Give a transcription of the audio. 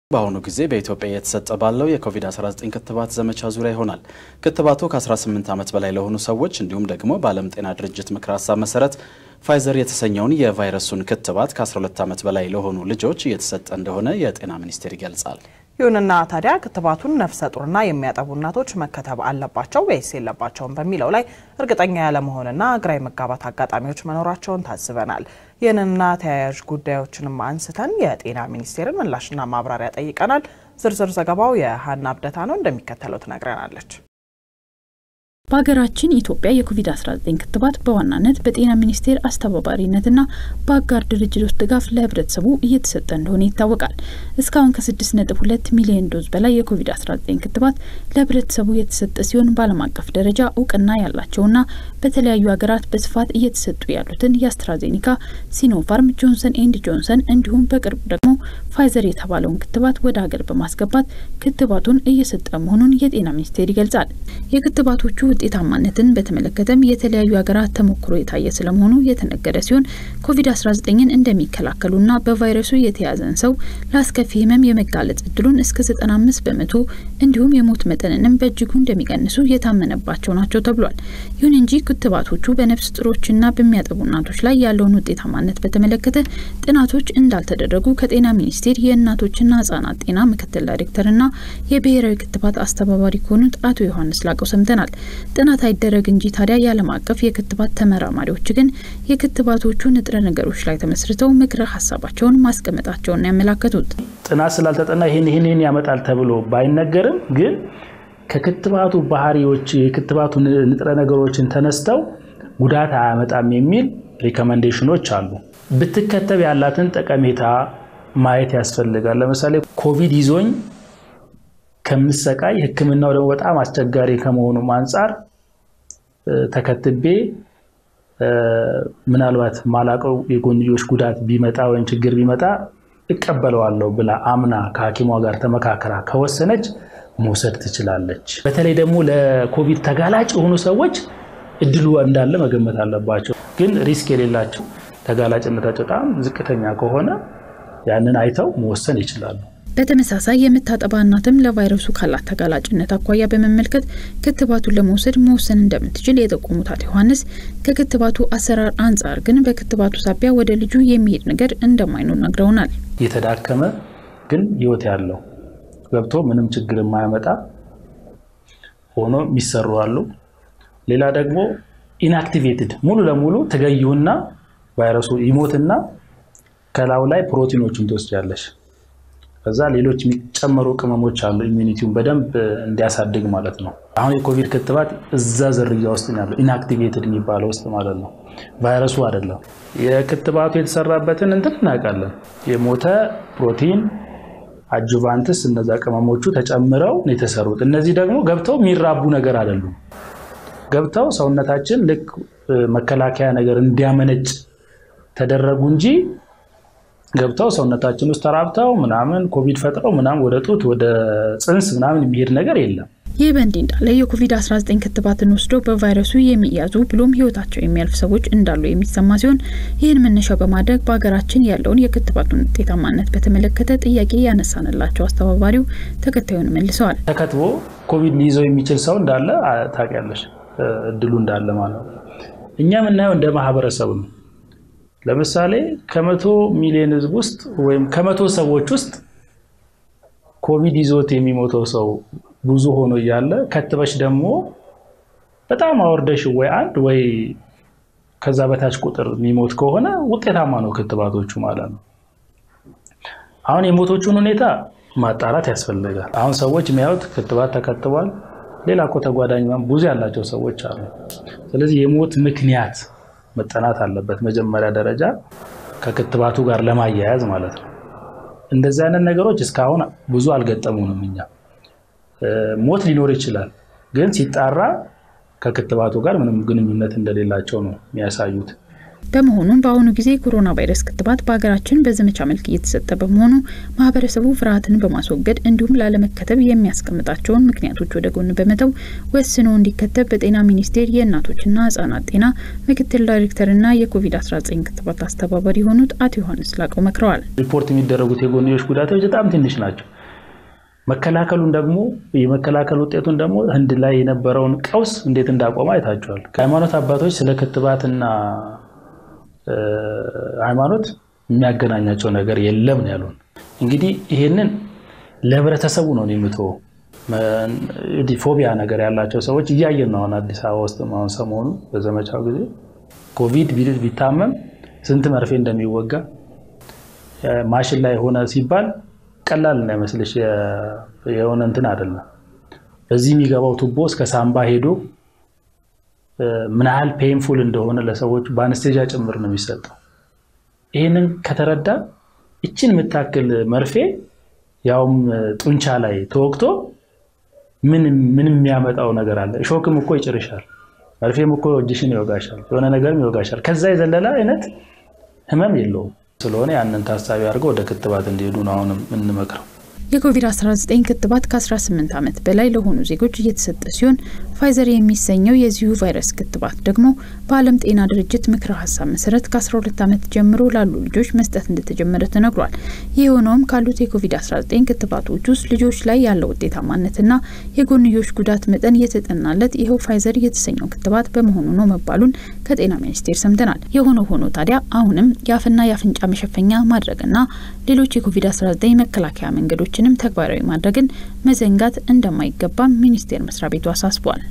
በአሁኑ ጊዜ በኢትዮጵያ እየተሰጠ ባለው የኮቪድ-19 ክትባት ዘመቻ ዙሪያ ይሆናል። ክትባቱ ከ18 ዓመት በላይ ለሆኑ ሰዎች እንዲሁም ደግሞ በዓለም ጤና ድርጅት ምክረ ሀሳብ መሰረት ፋይዘር የተሰኘውን የቫይረሱን ክትባት ከ12 ዓመት በላይ ለሆኑ ልጆች እየተሰጠ እንደሆነ የጤና ሚኒስቴር ይገልጻል። ይሁንና ታዲያ ክትባቱን ነፍሰ ጡርና የሚያጠቡ እናቶች መከተብ አለባቸው ወይስ የለባቸውም በሚለው ላይ እርግጠኛ ያለመሆንና ግራ የመጋባት አጋጣሚዎች መኖራቸውን ታዝበናል። ይህንንና ተያያዥ ጉዳዮችንም አንስተን የጤና ሚኒስቴርን ምላሽና ማብራሪያ ጠይቀናል። ዝርዝር ዘገባው የሀና አብደታ ነው፣ እንደሚከተለው ትነግረናለች። በሀገራችን ኢትዮጵያ የኮቪድ-19 ክትባት በዋናነት በጤና ሚኒስቴር አስተባባሪነትና በአጋር ድርጅቶች ድጋፍ ለሕብረተሰቡ እየተሰጠ እንደሆነ ይታወቃል። እስካሁን ከ6.2 ሚሊዮን ዶዝ በላይ የኮቪድ-19 ክትባት ለሕብረተሰቡ የተሰጠ ሲሆን በዓለም አቀፍ ደረጃ እውቅና ያላቸውና በተለያዩ ሀገራት በስፋት እየተሰጡ ያሉትን የአስትራዜኒካ፣ ሲኖፋርም፣ ጆንሰን ኤንድ ጆንሰን እንዲሁም በቅርቡ ደግሞ ፋይዘር የተባለውን ክትባት ወደ ሀገር በማስገባት ክትባቱን እየሰጠ መሆኑን የጤና ሚኒስቴር ይገልጻል። የክትባቶቹ ውጤታማነትን በተመለከተም የተለያዩ ሀገራት ተሞክሮ የታየ ስለመሆኑ የተነገረ ሲሆን ኮቪድ-19ን እንደሚከላከሉና በቫይረሱ የተያዘን ሰው ለአስከፊ ህመም የመጋለጥ እድሉን እስከ 95 በመቶ እንዲሁም የሞት መጠንንም በእጅጉ እንደሚቀንሱ የታመነባቸው ናቸው ተብሏል። ይሁን እንጂ ክትባቶቹ በነፍስ ጥሮችና በሚያጠቡ እናቶች ላይ ያለውን ውጤታማነት በተመለከተ ጥናቶች እንዳልተደረጉ ከጤና ሚኒስቴር የእናቶችና ህጻናት ጤና ምክትል ዳይሬክተርና የብሔራዊ ክትባት አስተባባሪ ከሆኑት አቶ ዮሐንስ ላቀው ሰምተናል። ጥናት አይደረግ እንጂ ታዲያ የዓለም አቀፍ የክትባት ተመራማሪዎች ግን የክትባቶቹ ንጥረ ነገሮች ላይ ተመስርተው ምክረ ሀሳባቸውን ማስቀመጣቸውን ያመላከቱት ጥናት ስላልተጠና ይህን ይህን ያመጣል ተብሎ ባይነገርም ግን ከክትባቱ ባህሪዎች የክትባቱ ንጥረ ነገሮችን ተነስተው ጉዳት አያመጣም የሚል ሪኮመንዴሽኖች አሉ። ብትከተብ ያላትን ጠቀሜታ ማየት ያስፈልጋል። ለምሳሌ ኮቪድ ይዞኝ ከምሰቃይ ሕክምናው ደግሞ በጣም አስቸጋሪ ከመሆኑም አንጻር ተከትቤ ምናልባት ማላቀው የጎንዮሽ ጉዳት ቢመጣ ወይም ችግር ቢመጣ እቀበለዋለሁ ብላ አምና ከሐኪሟ ጋር ተመካከራ ከወሰነች መውሰድ ትችላለች። በተለይ ደግሞ ለኮቪድ ተጋላጭ የሆኑ ሰዎች እድሉ እንዳለ መገመት አለባቸው። ግን ሪስክ የሌላቸው ተጋላጭነታቸው በጣም ዝቅተኛ ከሆነ ያንን አይተው መወሰን ይችላሉ። በተመሳሳይ የምታጠባ እናትም ለቫይረሱ ካላት ተጋላጭነት አኳያ በመመልከት ክትባቱን ለመውሰድ መወሰን እንደምትችል የጠቆሙት አቶ ዮሐንስ ከክትባቱ አሰራር አንጻር ግን በክትባቱ ሳቢያ ወደ ልጁ የሚሄድ ነገር እንደማይኖር ነግረውናል። የተዳከመ ግን ህይወት ያለው ገብቶ ምንም ችግር የማያመጣ ሆኖ የሚሰሩ አሉ። ሌላ ደግሞ ኢንአክቲቬትድ ሙሉ ለሙሉ ትገዩና ቫይረሱ ይሞትና ከላዩ ላይ ፕሮቲኖችን ትወስጃለሽ። ከዛ ሌሎች የሚጨመሩ ቅመሞች አሉ ኢሚኒቲውን በደንብ እንዲያሳድግ ማለት ነው። አሁን የኮቪድ ክትባት እዛ ዝርያ ውስጥ ያለው ኢንአክቲቬትድ የሚባለው ውስጥ ማለት ነው። ቫይረሱ አይደለም። የክትባቱ የተሰራበትን እንትን እናውቃለን። የሞተ ፕሮቲን አጁቫንትስ፣ እነዛ ቅመሞቹ ተጨምረው ነው የተሰሩት። እነዚህ ደግሞ ገብተው የሚራቡ ነገር አይደሉም። ገብተው ሰውነታችን ልክ መከላከያ ነገር እንዲያመነጭ ተደረጉ እንጂ ገብተው ሰውነታችን ውስጥ ተራብተው ምናምን ኮቪድ ፈጥረው ምናምን ወደ ጡት ወደ ጽንስ ምናምን የሚሄድ ነገር የለም። ይህ በእንዲህ እንዳለ የኮቪድ-19 ክትባትን ወስደው በቫይረሱ የሚያዙ ብሎም ሕይወታቸው የሚያልፍ ሰዎች እንዳሉ የሚሰማ ሲሆን ይህን መነሻ በማድረግ በሀገራችን ያለውን የክትባቱን ውጤታማነት በተመለከተ ጥያቄ ያነሳንላቸው አስተባባሪው ተከታዩን መልሰዋል። ተከትቦ ኮቪድ ሊይዘው የሚችል ሰው እንዳለ ታውቂያለሽ፣ እድሉ እንዳለ ማለት ነው። እኛ የምናየው እንደ ማህበረሰብ ነው። ለምሳሌ ከመቶ ሚሊዮን ህዝብ ውስጥ ወይም ከመቶ ሰዎች ውስጥ ኮቪድ ይዞት የሚሞተው ሰው ብዙ ሆኖ እያለ ከትበሽ ደግሞ በጣም አወርደሽ ወይ አንድ ወይ ከዛ በታች ቁጥር የሚሞት ከሆነ ውጤታማ ነው ክትባቶቹ ማለት ነው። አሁን የሞቶቹን ሁኔታ ማጣራት ያስፈልጋል። አሁን ሰዎች የሚያዩት ክትባት ተከትቧል፣ ሌላ እኮ ተጓዳኝ ብዙ ያላቸው ሰዎች አሉ። ስለዚህ የሞት ምክንያት መጠናት አለበት። መጀመሪያ ደረጃ ከክትባቱ ጋር ለማያያዝ ማለት ነው። እንደዚህ አይነት ነገሮች እስካሁን ብዙ አልገጠሙንም። እኛ ሞት ሊኖር ይችላል፣ ግን ሲጣራ ከክትባቱ ጋር ምንም ግንኙነት እንደሌላቸው ነው የሚያሳዩት። በመሆኑም በአሁኑ ጊዜ የኮሮና ቫይረስ ክትባት በሀገራችን በዘመቻ መልክ እየተሰጠ በመሆኑ ማህበረሰቡ ፍርሃትን በማስወገድ እንዲሁም ላለመከተብ የሚያስቀምጣቸውን ምክንያቶች ወደ ጎን በመተው ወስኖ እንዲከተብ በጤና ሚኒስቴር የእናቶችና ህጻናት ጤና ምክትል ዳይሬክተርና የኮቪድ-19 ክትባት አስተባባሪ የሆኑት አቶ ዮሐንስ ላቀው መክረዋል። ሪፖርት የሚደረጉት የጎንዮሽ ጉዳቶች በጣም ትንሽ ናቸው። መከላከሉን ደግሞ የመከላከል ውጤቱን ደግሞ ህንድ ላይ የነበረውን ቀውስ እንዴት እንዳቆመ አይታችኋል። ከሃይማኖት አባቶች ስለ ክትባትና ሃይማኖት የሚያገናኛቸው ነገር የለም ነው ያሉን። እንግዲህ ይሄንን ለህብረተሰቡ ነው የምትወው። ፎቢያ ነገር ያላቸው ሰዎች እያየን ነው። አሁን አዲስ አበባ ውስጥ አሁን ሰሞኑ በዘመቻው ጊዜ ኮቪድ ቢታመም ስንት መርፌ እንደሚወጋ ማሽን ላይ ሆነ ሲባል ቀላል እንዳይመስልሽ የሆነ እንትን አይደለም። በዚህ የሚገባው ቱቦ እስከ ሳምባ ሄዶ ምን ያህል ፔንፉል እንደሆነ ለሰዎች በአነስቴዣ ጭምር ነው የሚሰጠው። ይህንን ከተረዳ እችን የምታክል መርፌ ያውም ጡንቻ ላይ ተወቅቶ ምን የሚያመጣው ነገር አለ? እሾክም እኮ ይጭርሻል፣ መርፌም እኮ እጅሽን ይወጋሻል፣ የሆነ ነገርም ይወጋሻል። ከዛ የዘለለ አይነት ህመም የለውም። ስለሆነ ያንን ታሳቢ አድርገው ወደ ክትባት እንዲሄዱ ነው አሁንም የምንመክረው። የኮቪድ-19 ክትባት ከ18 ዓመት በላይ ለሆኑ ዜጎች እየተሰጠ ሲሆን ፋይዘር የሚሰኘው የዚሁ ቫይረስ ክትባት ደግሞ በዓለም ጤና ድርጅት ምክረ ሀሳብ መሰረት ከ12 ዓመት ጀምሮ ላሉ ልጆች መስጠት እንደተጀመረ ተነግሯል። ይህ የሆነውም ካሉት የኮቪድ-19 ክትባቶች ውስጥ ልጆች ላይ ያለው ውጤታማነትና የጎንዮሽ ጉዳት መጠን የተጠናለት ይኸው ፋይዘር የተሰኘው ክትባት በመሆኑ ነው መባሉን ከጤና ሚኒስቴር ሰምተናል። የሆነ ሆኖ ታዲያ አሁንም የአፍና የአፍንጫ መሸፈኛ ማድረግና ሌሎች የኮቪድ-19 መከላከያ መንገዶችንም ተግባራዊ ማድረግን መዘንጋት እንደማይገባም ሚኒስቴር መስሪያ ቤቱ አሳስቧል።